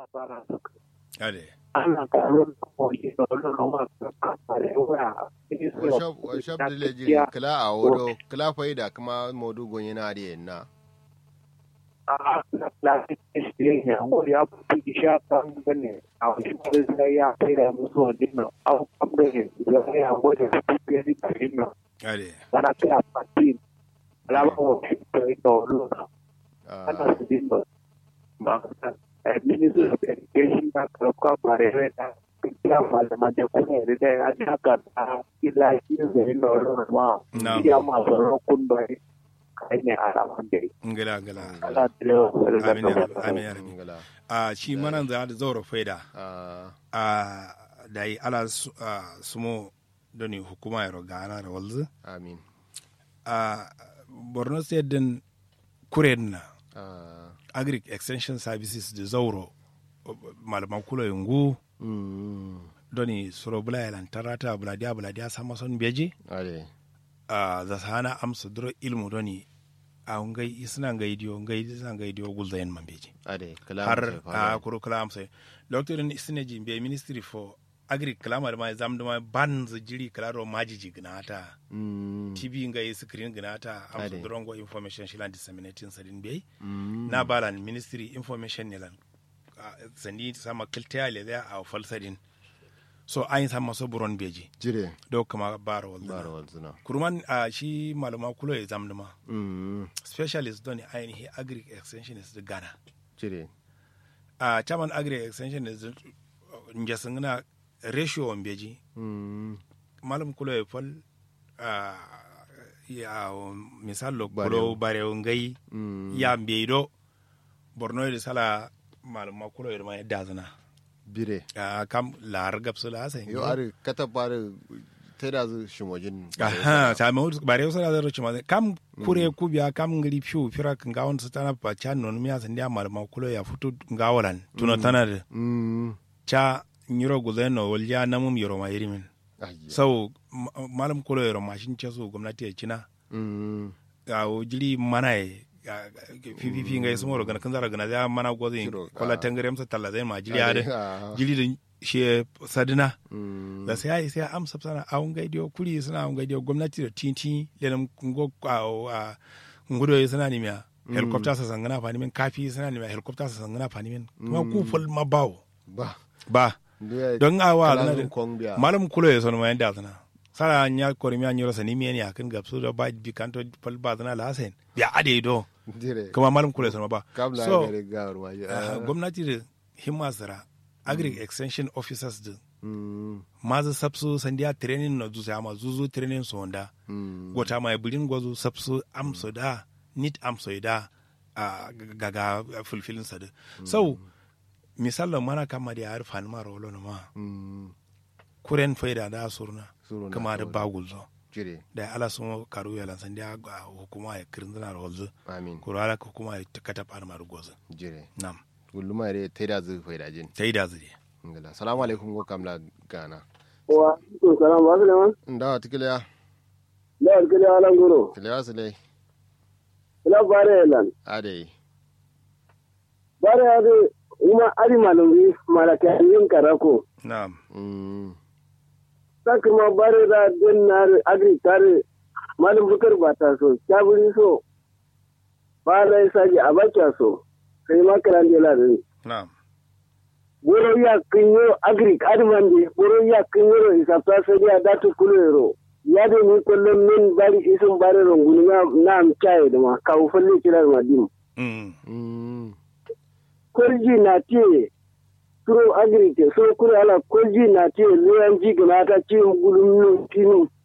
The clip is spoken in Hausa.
fara suka ade ana karon koyi da wani roma kamfare wa workshop workshop da le jiri kala a wodo kala faida kuma modu gonye na de na a na plastic ne ya wani ya fi sha kan gane a wani kare sai ya kai da musu wani na a kamgane ya kai a wani su fiye da kare na ade ana kai a fatin alama wa fi kai da wani na ana su dinga ma ministry of education na karfa bare da ya malama da kuma da ya haka da ila shi zai na wani ma Na'am. ya masu rokun da kai ne a raman da ngala ngala ala tilo amin ya rabbi amin ya rabbi ngala a shi manan za da zauro faida ah a da yi ala su- a, sumo doni hukuma ya roga ana da walzu amin a borno state din kuren na ah agric extension services da zauro malaman kula yungu mm doni suro bula ya lantarata buladiya buladiya sama son beji ade a za su hana amsa duro ilmu doni a ngai isna ngai dio ngai isna ngai dio gulzayen man beji ade kala har a kuro kala amsa doctor in isna ji be ministry for agri kalama da ma zam da ma ban za jiri kala ro majiji gnata mm tv ngai screen gnata amsa Ade. duro ngo information shilan disseminating sadin be mm na balan ministry information ne lan ah, sandi sama kiltiya le da a falsadin so ayin sama so buron beji jire do kama baro wal bara walzuna kurman a shi malama kulo ya zamduma mm specialist don ainihi agri extensionist da ghana jire a chairman agri extensionist njasin na ratio on beji mm malam kulo ya fal a ya misalo Barewo. kulo bare ngai mm ya mbeido borno da sala malama kulo ya ma dazana bire a kam lar gapsu la sai yo are kata bare teda zu shimojin aha ta ma bare wasu da zaro cima kam kure ku biya kam ngiri fiu fira kan ga won tana pa cha non miya san dia mal ma kulo ya futu ga walan tuno tana da mm cha nyiro guleno walja namum yoro ma yirimin ayya sau ma- malam kulo yoro mashin ce su gwamnati ya cina mm ga o jili mana ye fififi nga yesu moro gana kanzara gana ya mana gozi Kiro, kola ah. tangare msa talla zai ma jili Ade, ade ah. jili da shi sadina mm da sai ai sai amsa sana a un gaidiyo kuri suna un gaidiyo gwamnati da tinti lelam ngo a ngudo suna ni miya helicopter sa sangana fani min kafi suna ni miya helicopter sa sangana fani min kuma ku ful ma bawo ba ba Nduya don awa kala na zun kong biya. malam kulo ya sonu mayan da sana sara nya kori miya nyoro sani miya ni akan gapsu da ba bi kanto fal ba zana la hasen biya ade do dire kuma malam kulo ya sonu ba kabla so gare gawar ma ah, gwamnati da himma sara agri extension officers da mm maza sapsu sandiya training na zuzu ama zuzu training so wanda mm gota mai bulin gwazo sapsu amso da nit amso da a gaga fulfilin sa da so misalin mana kama da ya rufa ni mara wolo ma mm kuren faida da surna Suruna kama da kawai. bagul zo jire da ala sun karu ya lan sandiya ga hukuma ya kirinzina da walzu amin kuro ala hukuma ya kata par mar gozo jire nam gulluma re teda zu faida jin tai da zuri ngala assalamu alaikum go kamla gana wa to salam wa salama ndawa tikiliya la alkali ala ngoro tikiliya su dai la bare lan ade bare ade uma ari malumi malaka yin karako nam mm sakuma bare da dennar agri tare malum bukar bata so kaburi so bare saji abacha so sai makaran de la dai nam boro ya kinyo agri admande boro ya kinyo isafta sai ya datu kulero ya de ni kullum min bari isun bare ronguni na na am chai da ma kawu falle kirar madim mm mm kolji na tie kuro agri ke so kuro ala kolji na tie leyan ji gana ta ci gulum no tinu